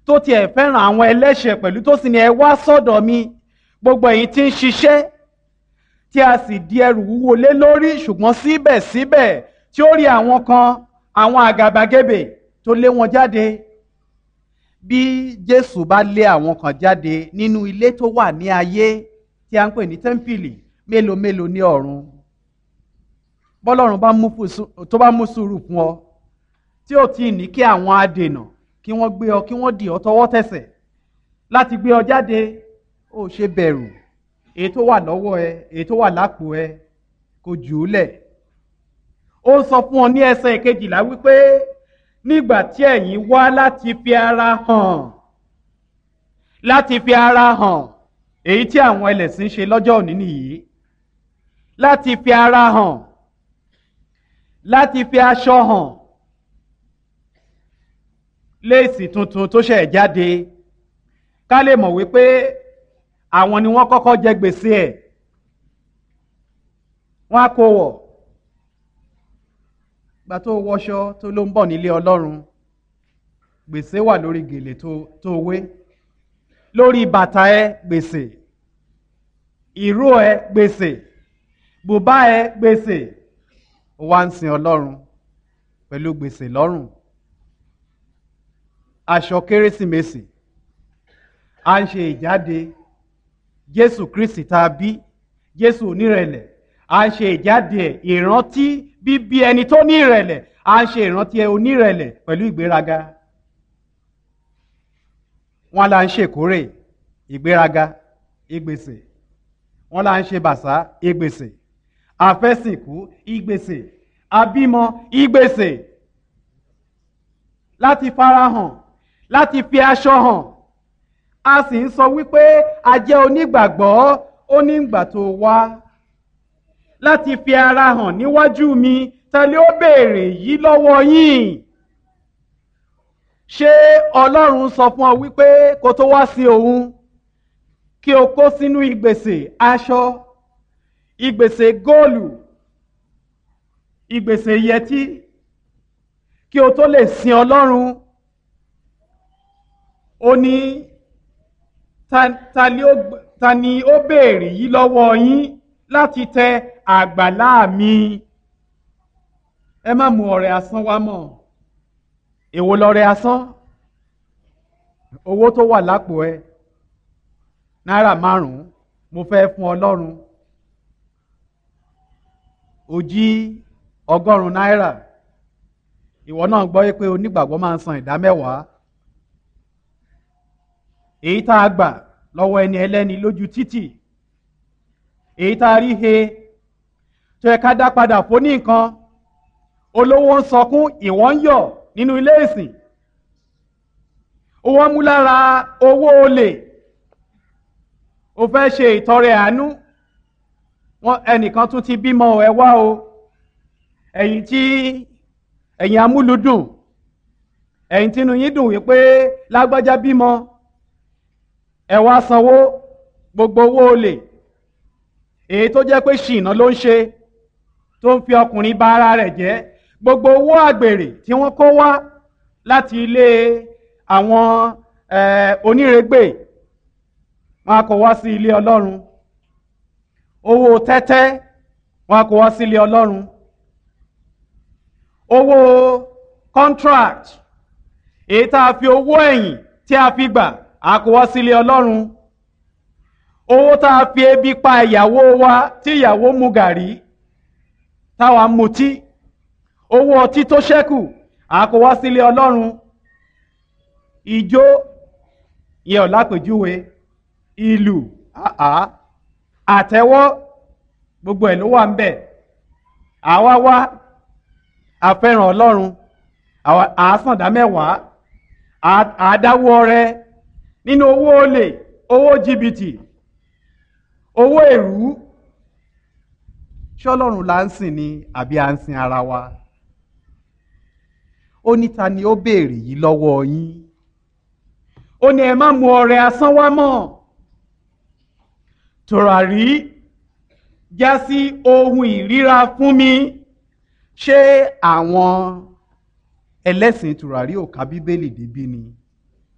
tó tiẹ̀ fẹ́ràn àwọn ẹlẹ́ṣẹ̀ pẹ̀lú tó sì ní ẹ wá sọ́dọ̀ mi gbogbo ẹ̀yin tí ń ṣiṣẹ́ tí a sì di ẹrù wúwo lé lórí ṣùgbọ́n síbẹ̀síbẹ̀ tí ó rí àwọn kan àwọn àgàbàgebè tó lé wọn jáde bí Jésù bá lé àwọn kan jáde nínú ilé tó wà ní ayé tí a ń pè ní tẹ́ḿpìlì mélòó mélòó ní ọ̀run bọ́lọ́run tó bá mú sùúrù fún ọ tí ò tí ì ní kí àwọn adènà kí wọ́n gbé ọ kí wọ́n dì ọ tọwọ́ tẹsẹ̀ láti gbé ọ jáde ó ṣe bẹ̀rù èyí tó wà lọ́wọ́ ẹ èyí tó wà lápò ẹ kò jù ú lẹ̀ ó sọ fún ọ ní ẹsẹ̀ kejìlá wípé nígbà tí ẹ̀yin wá láti fi ara hàn láti fi ara hàn èyí tí àwọn ẹlẹ́sìn ṣe lọ́jọ́ òní nìyí láti fi ara hàn láti fi aṣọ hàn léèsì tuntun tó ṣẹ̀ jáde ká lè mọ̀ wípé àwọn ni wọ́n kọ́kọ́ jẹ gbèsè ẹ̀ wọ́n á kó wọ̀ gba tó wọṣọ tó ló ń bọ̀ nílé Ọlọ́run gbèsè wà lórí gèlè tó wé lórí bàtà ẹ gbèsè ìró ẹ gbèsè bùbá ẹ gbèsè ó wá ń sin Ọlọ́run pẹ̀lú gbèsè lọ́rùn aṣọ kérésìmesì à ń ṣe ìjáde Jésù Kristi tá a bí Jésù onírẹ̀lẹ̀ à ń ṣe ìjáde ẹ̀ ìrántí bíbí ẹni tó ní ìrẹ̀lẹ̀ à ń ṣe ìrántí ẹ onírẹ̀lẹ̀ pẹ̀lú ìgbéraga wọn là ń ṣèkórè ìgbéraga ìgbèsè wọn là ń ṣe bàṣá ìgbèsè àfẹ́sìnkú ìgbèsè àbímọ ìgbèsè láti farahàn láti fi aṣọ hàn a sì ń sọ wípé a jẹ́ onígbàgbọ́ ó ní ìgbà tó wá láti fi ara hàn níwájú mi tẹ́lẹ̀ ó béèrè yìí lọ́wọ́ yín ṣé Ọlọ́run sọ fún ọ wípé kó tó wá sí òun kí o kó sínú ìgbèsè aṣọ ìgbèsè góòlù ìgbèsè yẹtí kí o tó lè sin Ọlọ́run ó ní ta ni ó béèrè yìí lọ́wọ́ yín láti tẹ àgbàlá mi ẹ má mú ọrẹ asán wá mọ́ èwo lọrẹ asán owó tó wà lápò ẹ náírà márùnún mo fẹ́ fún Ọlọ́run ó jí ọgọ́rùn-ún náírà ìwọ náà gbọ́ pé onígbàgbọ́ máa ń san ìdá mẹ́wàá èyí tá a gbà lọ́wọ́ ẹni ẹlẹ́ni lójú títì èyí tá a rí he tó yẹ ká dá padà fún ní nǹkan olówó ń sọkún ìwọ ń yọ̀ nínú ilé ìsìn owó mú lára owó olè o fẹ́ ṣe ìtọrẹ àánú wọn ẹnìkan tún ti bímọ ẹ wá o ẹ̀yin tí ẹ̀yin amúlùdùn ẹ̀yin tínú yín dùn wípé lágbájá bímọ ẹ wá sanwó gbogbo owó olè èyí tó jẹ́ pé ṣìnà ló ń ṣe tó ń fi ọkùnrin bà ara rẹ̀ jẹ́ gbogbo owó àgbèrè tí wọ́n kó wá láti ilé àwọn onírègbè wọn a kó wá sí ilé Ọlọ́run owó tẹ́tẹ́ wọn a kó wá sí ilé Ọlọ́run owó contract èyí tá a fi owó ẹ̀yìn tí a fi gbà a kó wá sí ilé Ọlọ́run owó tá a fi ebi pa ìyàwó wa tí ìyàwó mu gàrí táwa mutí owó ọtí tó ṣẹ́kù a kó wá sí ilé Ọlọ́run ìjó yẹ ọ̀ lápèjúwe ìlú àtẹ́wọ́ gbogbo ẹ̀ ló wà ń bẹ̀ àwa wá àfẹ́ràn Ọlọ́run àásàndá mẹ́wàá àádáwó rẹ nínú owó olè owó jìbìtì owó èrú ṣọlọ́run là ń sìn ni àbí à ń sin ara wa ó ní ta ni ó béèrè yìí lọ́wọ́ yín ó ní ẹ má mú ọrẹ asán wá mọ́ tòràrí já sí ohun ìríra fún mi ṣé àwọn ẹlẹ́sìn tòràrí ò ka bíbélì débí ni